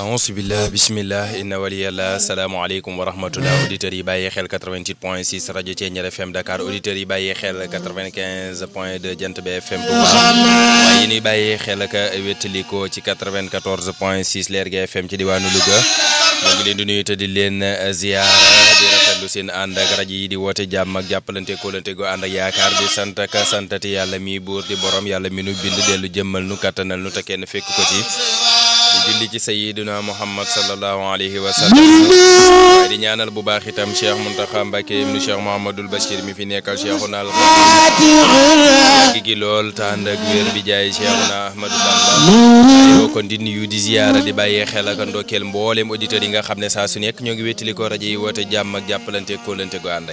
ahousubillah bisimillah inna waliyallah salaamaaleykum wa rahmatullah auditeurs yi bàyyi xel 88 point 6 rajo Thiéniere FM Dakar auditeurs yi bàyyi xel 95 point 2 Jant bi FM Touba waaye yi ñuy bàyyi xel ak wéttaliko ci 94 point 6 Lergui FM ci diwaanu Louga ñoo ngi leen di nuyu te di leen ziyaara di rafetlu seen ànd ak rajo yi di woote jàmm ak jàppalante kóolante go ànd ak yaakaar di sant ak santati yàlla mi buur di borom yàlla mi nu bind dellu jëmmal nu kattanal nu te kenn fekk ko ci di julli ci sayiduna muhammad sallallahu alayhi wa sallam waaye di ñaanal bu baax itam cheikh muntaxa mbàkke ibnu cheikh mohamadul bachir mi fi nekkal cheikhuna al gi gi lool te ànd ak wér bi jaay cheikhuna ahmadou bamba yoo kon di nuyu di ziyaara di bàyyee xel ak ndokkeel mboolem auditeurs yi nga xam ne saa su nekk ñoo ngi wéttali ko rajo yi woote jàmm ak jàppalante kóolante go ànd ak